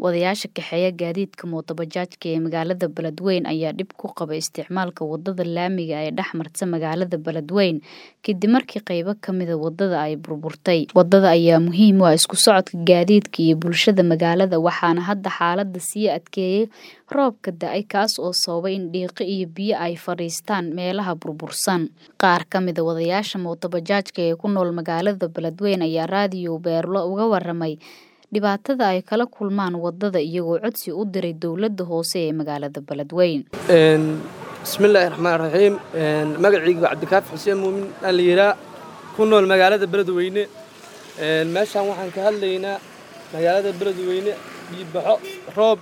Wadayaasha kaxeeya gaadiidka mootobajaajka ee magaalada Beledweyne ayaa dhib ku qaba isticmaalka wadada laamiga ee dhex marta magaalada Beledweyne kadib markii qaybo ka mid ah wadada ay burburtay. Wadada ayaa muhiim u ah isku socodka gaadiidka iyo bulshada magaalada waxaana hadda xaaladda sii adkeeyay roobka da'ay kaas oo sababay in dhiiqo iyo biyo ay fadhiistaan meelaha burbursan. Qaar ka mid ah wadayaasha mootobajaajka ee ku nool magaalada Beledweyne ayaa raadiyo Beerlo uga warramay dhibaatada ay kala kulmaan wadada iyagoo codsi u diray dowladda hoose ee magaalada Beledweyne. bismillaahi raxmaan raxiim magacayga cabdikaafi xuseen muumin aan la yidhaa ku nool magaalada beledweyne meeshaan waxaan ka hadlaynaa magaalada beledweyne biibaxo roob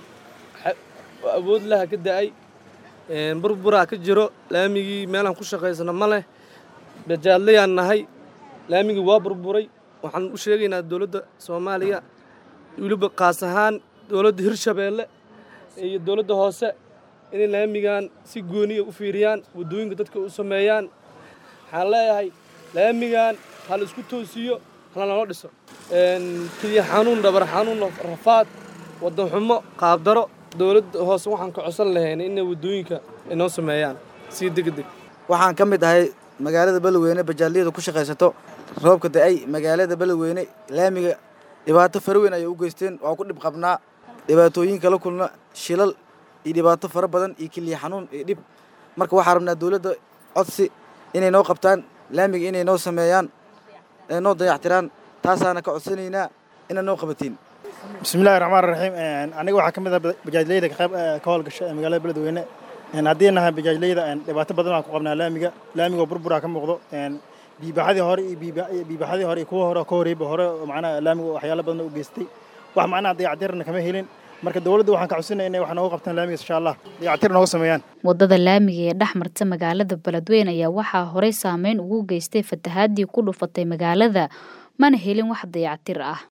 awood laha ka da'ay burburaa ka jiro laamigii meelaan ku shaqaysano ma leh bajaadlayaan nahay laamigii waa burburay waxaan u sheegaynaa dowladda soomaaliya weliba qaas ahaan dowladda hirshabeelle iyo dowladda hoose inay laamigan si gooniya u fiiriyaan waddooyinka dadka u sameeyaan waxaan leeyahay laamigan ha la isku toosiyo hala nala dhiso keliya xanuun dhabar xanuun rafaad waddan xumo qaabdaro dowladda hoose waxaan ka codsan lahayn inay waddooyinka inoo sameeyaan si degdeg waxaan ka mid ahay magaalada beledweyne bajaalliyada ku shaqaysato roobka da'ay magaalada beledweyne laamiga dhibaato faraweyn ayay u geysteen waa ku dhib qabnaa dhibaatooyin kala kulna shilal iyo dhibaato fara badan iyo keliya xanuun iyo dhib marka waxaa rabnaa dowladda codsi inay noo qabtaan laamiga inay noo sameeyaan ee noo dayactiraan taasaana ka codsanaynaa inay noo qabatiin bismillahi raxmaan raxiim aniga waxaa ka mid ah bajaajleyda ka howlgasha ee magaalada beledweyne haddii nahay bajaajleyda dhibaato badan baan ku qabnaa laamiga laamigoo burburaa ka muuqdo biibaxadii hore iyo biibaxadii hore iyo kuwa hore ka horeyba hore macnaha laamiga waxyaalo badan u geystay wax macnaha dayactirna kama helin marka dowladda waxaan ka codsanaya inay wax nooga qabtaan laamigaas insha allah dayactir nooga sameeyaan wadada laamiga ee dhex marta magaalada beledweyne ayaa waxaa horey saameyn ugu geystay fatahaadii ku dhufatay magaalada mana helin wax dayactir ah